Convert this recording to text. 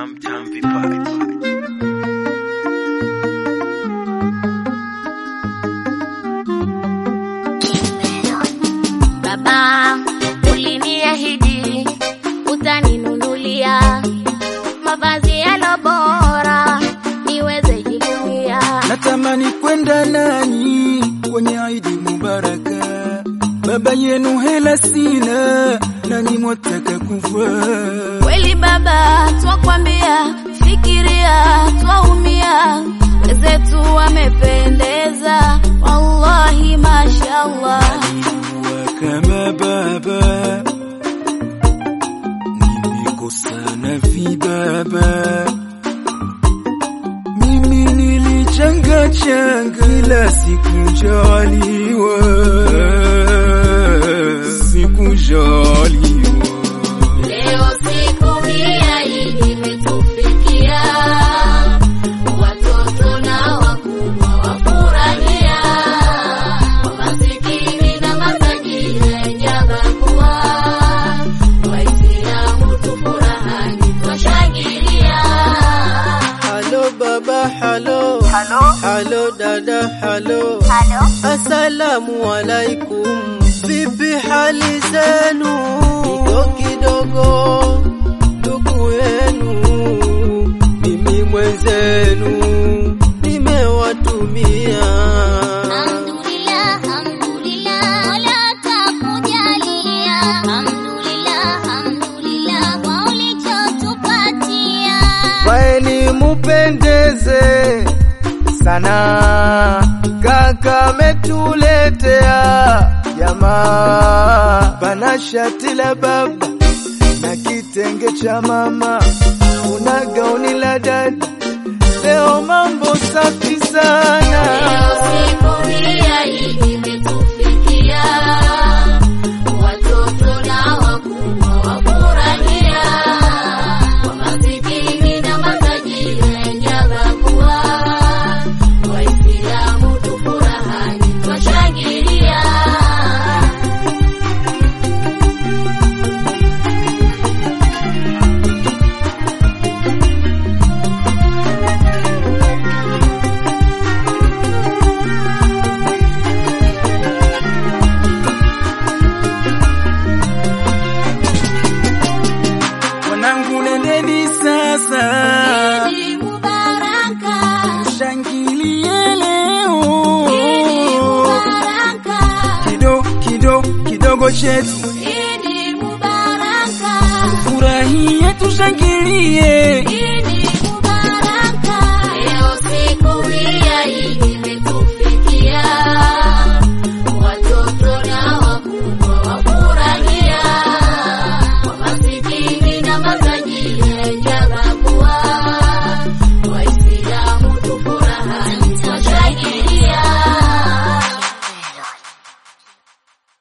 Tam Tam Vipaji. Baba, uliniahidi utaninunulia mavazi yalo bora niweze jivunia. Natamani kwenda nanyi kwenye Idi Mubaraka. Baba yenu hela sina, nanyi mwataka kuvaa. Kweli baba, twakwambia, fikiria, twaumia, wenzetu wamependeza, wallahi mashallah. Alikuwa kama baba, nimekosana vibaba. Mimi nilichanga changa, ila sikujaliwa, sikujaliwa. Leo siku mia hii imetufikia, watoto na wakubwa wafurahia, masikini na matajiri hajabagua, Waislamu tufurahani, twashangilia. Halo baba, halo. Halo. Halo dada, halo. Halo. Asalamu alaikum. Vipi hali zenu? Kidogo kidogo ndugu yenu, mimi mwenzenu nimewatumia. Alhamdulillah, alhamdulillah, Mola atakujalia. Alhamdulillah, alhamdulillah, kwa ulichotupatia. Vaeni mupendeze sana, kaka metuletea jamaa, bana shati la baba na kitenge cha mama, una gauni la dada, leo mambo safi Leo sana. siku mia hii imetufikia, watoto na wakubwa wafurahia, kwa masikini na matajiri hajabagua, Waislamu tufurahani, twashangilia. Wanangu nendeni sasa, Idi Mubaraka, shangilie leo Idi Mubaraka, kido kido kidogo chetu, Idi Mubaraka, furahie tushangilie. Idi Mubaraka. Leo siku mia hii imetufika.